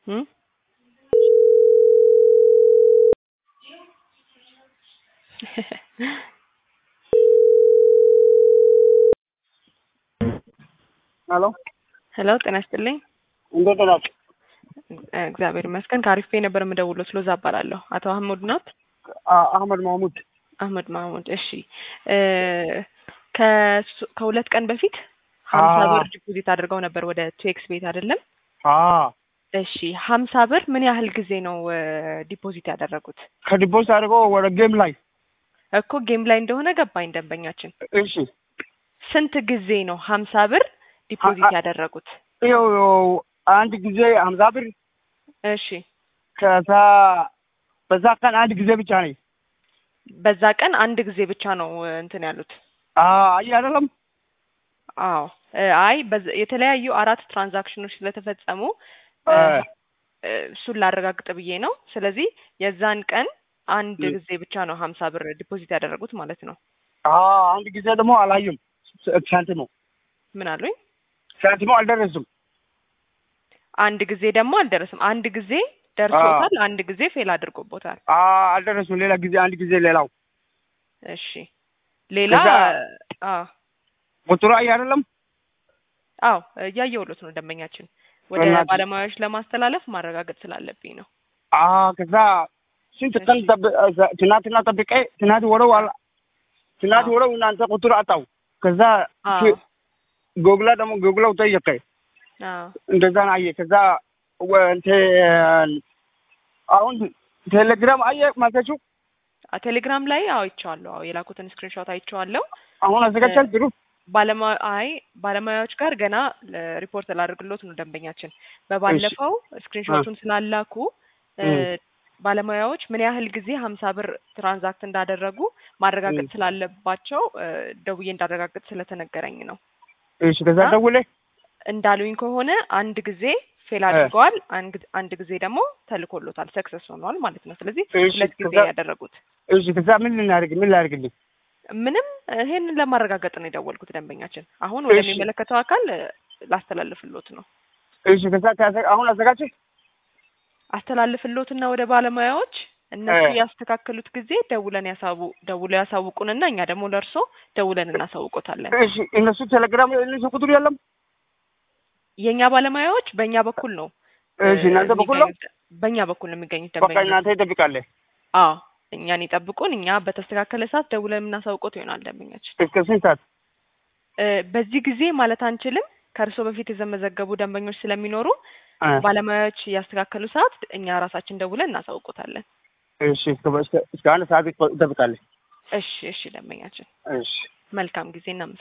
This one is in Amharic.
እም? ሄሎ ሄሎ ጤና ይስጥልኝ። እንዴት ናችሁ? እግዚአብሔር ይመስገን። ከአሪፍ ፔ ነበር የምደውለው። ስሎዛ እባላለሁ። አቶ አህሙድ ናት? አ- አህመድ ማህሙድ አህመድ ማህሙድ። እሺ እ ከሱ- ከሁለት ቀን በፊት ሀምሳ አዎ። ብር ዲፖዚት አድርገው ነበር ወደ ቱኤክስ ቤት አይደለም? አ እሺ ሀምሳ ብር ምን ያህል ጊዜ ነው እ ዲፖዚት ያደረጉት? ከዲቦስ አድርጎ ወደ ጌም ላይ እኮ ጌም ላይ እንደሆነ ገባኝ ደንበኛችን። እሺ ስንት ጊዜ ነው ሀምሳ ብር ዲፖዚት አ- ያደረጉት? ይኸው አንድ ጊዜ ሀምሳ ብር እሺ ከዛ በዛ ቀን አንድ ጊዜ ብቻ ነኝ። በዛ ቀን አንድ ጊዜ ብቻ ነው እ እንትን ያሉት። አ አይ አይደለም አዎ እ አይ በዛ- የተለያዩ አራት ትራንዛክሽኖች ስለተፈጸሙ እ አ እ እሱን ላረጋግጥ ብዬ ነው። ስለዚህ የዛን ቀን አንድ እ ጊዜ ብቻ ነው ሀምሳ ብር ዲፖዚት ያደረጉት ማለት ነው። አ አንድ ጊዜ ደግሞ አላየም። ሳንቲሙ ምን አሉኝ? ሳንቲሙ አልደረስም። አንድ ጊዜ ደግሞ አልደረስም። አንድ ጊዜ ደርሶታል፣ አንድ ጊዜ ፌል አድርጎቦታል። አ አልደረስም። ሌላ ጊዜ አንድ ጊዜ ሌላው እሺ ሌላ ከዛ አ ቁጥሩ አይ አይደለም አዎ እያየሁሎት ነው ደንበኛችን ወደ በእናትህ። ባለሙያዎች ለማስተላለፍ ማረጋገጥ ስላለብኝ ነው። አ ከዛ ስንት ቀን ጠብ- ትናንትና ጠብቄ ትናንት ወረው አላ ትናንት አዎ ወረው እናንተ ቁጥር አጣው። ከዛ አዎ ጎግላ ደግሞ ጎግላው ጠየቀኝ። አዎ እንደዛ ነው አየ። ከዛ ወ- እንትን አሁን ቴሌግራም አየ ማለታችሁ አ- ቴሌግራም ላይ አዎ አይቼዋለሁ። አዎ የላኩትን ስክሪንሾት አይቼዋለሁ። አሁን እ አዘጋጃል ጥሩ ባለሙያ አይ ባለሙያዎች ጋር ገና ሪፖርት ላደርግሎት ነው ደንበኛችን። እሺ በባለፈው አ ስክሪንሾቱን ስላላኩ እ እም ባለሙያዎች ምን ያህል ጊዜ ሀምሳ ብር ትራንዛክት እንዳደረጉ ማረጋገጥ እም ስላለባቸው እ ደውዬ እንዳረጋግጥ ስለተነገረኝ ነው። እሺ ከዛ እና ደውሌ እንዳሉኝ ከሆነ አንድ ጊዜ ፌል እ አድርገዋል፣ አንድ አንድ ጊዜ ደግሞ ተልኮሎታል፣ ሰክሰስ ሆነዋል ማለት ነው። ስለዚህ እሺ ሁለት ጊዜ ከዛ ነው ያደረጉት። እሺ ከዛ ምን ልናደርግ ምን ላደርግልኝ? ምንም ይሄንን ለማረጋገጥ ነው የደወልኩት ደንበኛችን። አሁን እሺ ወደሚመለከተው አካል እ ላስተላልፍሎት ነው እሺ ከዛ ከዛ- አሁን አዘጋጅ አስተላልፍሎትና ወደ ባለሙያዎች እ እነሱ ያስተካከሉት ጊዜ ደውለን ያሳቡ ደውለው ያሳውቁንና እኛ ደግሞ ለእርሶ ደውለን እናሳውቆታለን። እሺ እነሱ ቴሌግራም እነሱ ቁጥር የለም። የእኛ ባለሙያዎች በእኛ በኩል ነው እ እሺ እናንተ በኩል ነው። የሚገኙት በእኛ በኩል ነው የሚገኙት በቃ ደንበኞች። እናንተ ይጠብቃለህ አዎ እኛን ይጠብቁን። እኛ በተስተካከለ ሰዓት ደውለን የምናሳውቆት ይሆናል ደንበኛችን። እስከ ስንት ሰዓት? እ በዚህ ጊዜ ማለት አንችልም። ከእርሶ በፊት የተመዘገቡ ደንበኞች ስለሚኖሩ እ ባለሙያዎች ያስተካከሉ ሰዓት እኛ ራሳችን ደውለን እናሳውቆታለን። እሺ እስከ እስከ እስከ አንድ ሰዓት ይጠብቃለህ። እሺ እሺ ደንበኛችን እሺ መልካም ጊዜ እናመሰግናለን።